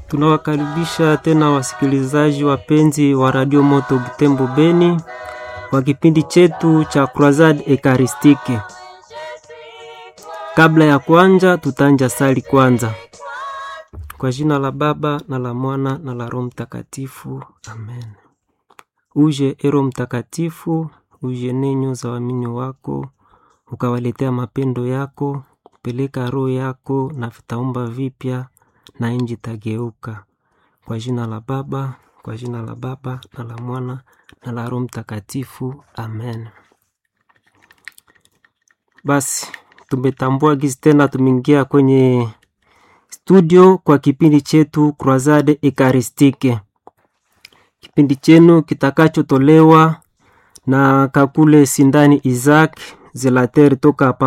Tunawakaribisha tena wasikilizaji wapenzi wa Radio Moto Butembo Beni kwa kipindi chetu cha Croisade Ekaristike. Kabla ya kwanza, tutanja sali kwanza. Kwa jina la Baba na la Mwana na la Roho Mtakatifu, amen. Uje ero Mtakatifu, uje nenyo za waamini wako, ukawaletea mapendo yako, peleka roho yako na vitaumba vipya na nchi tageuka. Kwa jina la Baba, kwa jina la Baba na la Mwana na la Roho Mtakatifu, amen. Basi tumetambua gizi tena, tumeingia kwenye studio kwa kipindi chetu Croisade Ekaristike, kipindi chenu kitakachotolewa na Kakule Sindani Isaac Zelater toka hapa